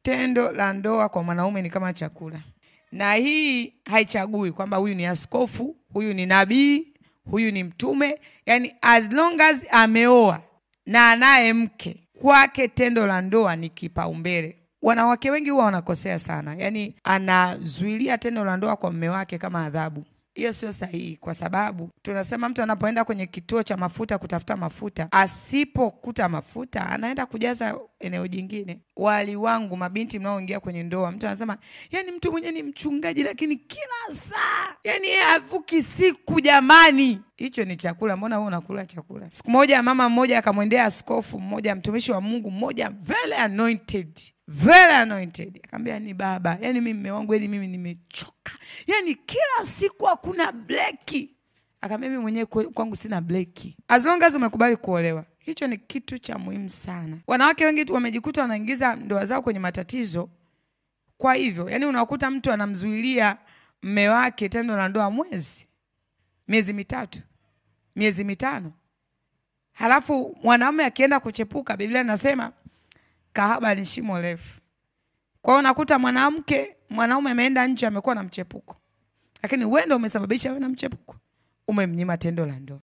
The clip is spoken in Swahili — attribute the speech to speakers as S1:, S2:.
S1: tendo la ndoa kwa mwanaume ni kama chakula, na hii haichagui kwamba huyu ni askofu, huyu ni nabii, huyu ni mtume. Yani as long as ameoa na anaye mke, kwake tendo la ndoa ni kipaumbele. Wanawake wengi huwa wanakosea sana, yani anazuilia tendo la ndoa kwa mme wake kama adhabu. Hiyo sio sahihi, kwa sababu tunasema mtu anapoenda kwenye kituo cha mafuta kutafuta mafuta, asipokuta mafuta anaenda kujaza eneo jingine. Wali wangu, mabinti mnaoingia kwenye ndoa, mtu anasema yani, mtu mwenyewe ni mchungaji, lakini kila saa yani yeye havuki siku. Jamani, hicho ni chakula. Mbona wewe unakula chakula? Siku moja mama mmoja akamwendea askofu mmoja, mtumishi wa Mungu mmoja, very anointed very anointed, akamwambia ni baba, yani mimi mume wangu, yani mimi nimechoka, yani kila siku hakuna bleki. Akamwambia mimi mwenyewe kwangu sina bleki, as long as umekubali kuolewa. Hicho ni kitu cha muhimu sana. Wanawake wengi tu wamejikuta wanaingiza ndoa zao kwenye matatizo. Kwa hivyo, yani unakuta mtu anamzuilia mme wake tendo la ndoa mwezi, miezi mitatu, miezi mitano, halafu mwanaume akienda kuchepuka, Biblia inasema kahaba ni shimo refu. Kwa hiyo unakuta mwanamke mwanaume ameenda nje amekuwa na mchepuko, lakini wewe ndio umesababisha wewe na mchepuko, umemnyima tendo la ndoa.